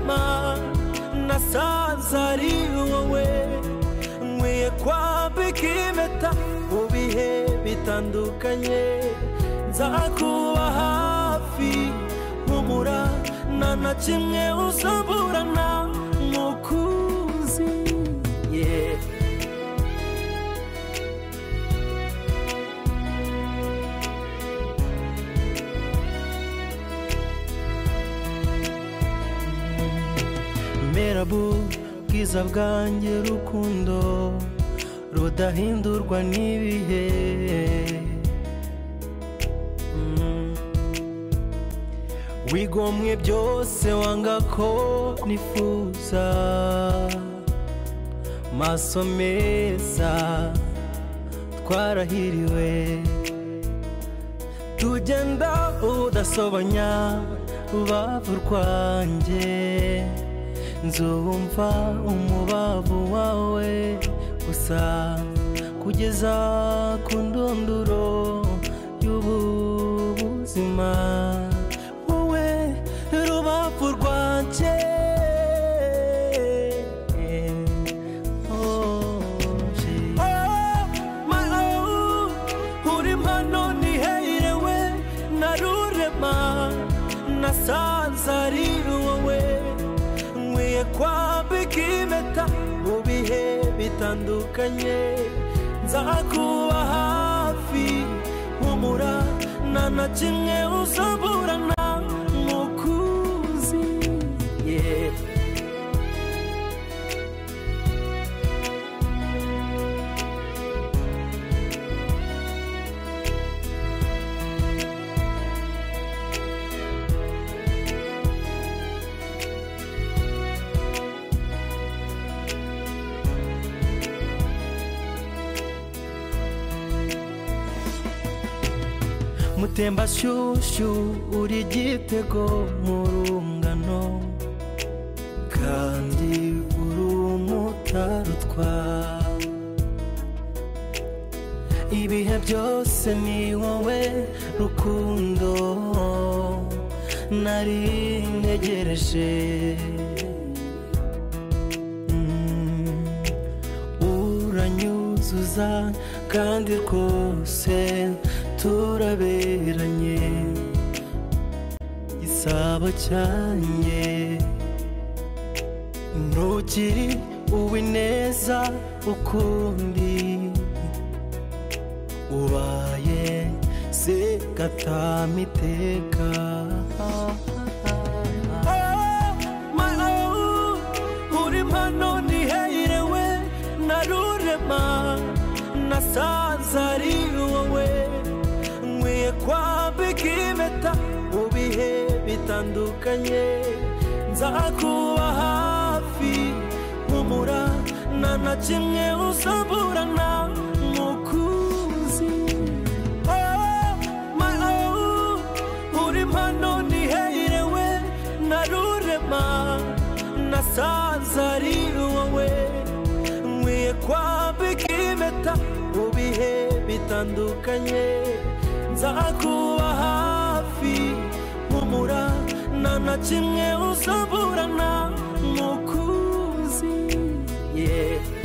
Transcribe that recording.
mama nasanze ari wowe nkwiye kwambika impeta mu bihe bitandukanye nzakuba hafi humura nta na kimwe uzaburana mukuzi yeah. merabu bwiza bwanjye rukundo rudahindurwa n'ibihe Mm. wigomwe byose wanga ko nifuza maso meza twarahiriwe tugenda udasobanya urubavu rwanjye nzumva umubavu wawe gusa kugeza ku ndunduro y'ubu buzima wowe rubavu rwanjye Oh, oh, my oh, uri mpano niherewe narurema nasanze ari wowe nkwiye kwambika impeta mu bihe bitandukanye nzakuba hafi humura nta na kimwe uzaburana mukuzi yeah. mutembashyushyu uri igitego mu rungano kandi uri umutarutwa ibihe byose ni wowe rukundo nari ntegereje Mm. uranyuzuza kandi rwose turaberanye igisabo cyanjye ntukiri uwineza ukundi ubaye se gatama iteka uri mpano ntiherewe narurema nasanze ari wowe nkwiye kwambika impeta mu bihe bitandukanye nzakuba hafi humura nta na kimwe uzaburana mukuzi Oh, my oh, uri mpano niherewe narurema nasanze ari wowe nkwiye kwambika impeta mu bihe bitandukanye nzakuba hafi humura nta na kimwe uzaburana mukuzi yeah.